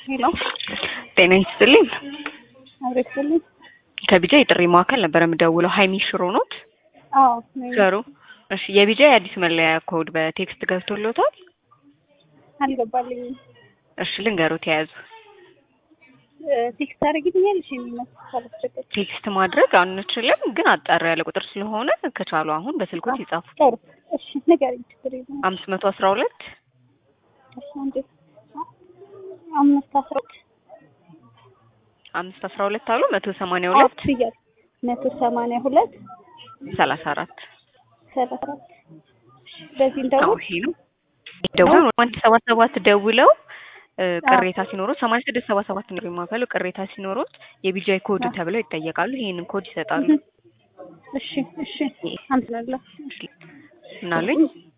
ሄሎ ጤና ይስጥልኝ። አብረክልኝ ከቢጃ የጥሪ ማዕከል ነበር የምደውለው። ሀይሚ ሽሮ ኖት? አዎ ነኝ። ዘሩ እሺ። የቢጃ የአዲስ መለያ ኮድ በቴክስት ገብቶሎታል? አልገባልኝም። እሺ ልንገሩት፣ የያዙ ቴክስት አድርግልኛለሽ የሚመስል ቴክስት ማድረግ አንችልም፣ ግን አጠር ያለ ቁጥር ስለሆነ ከቻሉ አሁን በስልኮት ይጻፉ። ጥሩ እሺ፣ ንገሪኝ። ችግር የለም። አምስት መቶ አስራ ሁለት እሺ፣ አንዴ አምስት አስራ ሁለት አምስት አስራ ሁለት አሉ መቶ ሰማንያ ሁለት ብያለሁ። መቶ ሰማንያ ሁለት ሰላሳ አራት ሰላሳ አራት በዚህ አዎ እንደውል ይሄ ነው። ደውለው አንድ ሰባት ሰባት ደውለው እ ቅሬታ ሲኖሩት ሰማንያ ስድስት ሰባ ሰባት ነው የማፈሉ ቅሬታ ሲኖሩት የቢጃይ ኮድ ተብለው ይጠየቃሉ። ይሄንን ኮድ ይሰጣሉ። እሺ፣ እሺ፣ አመሰግናለሁ። ምናሉኝ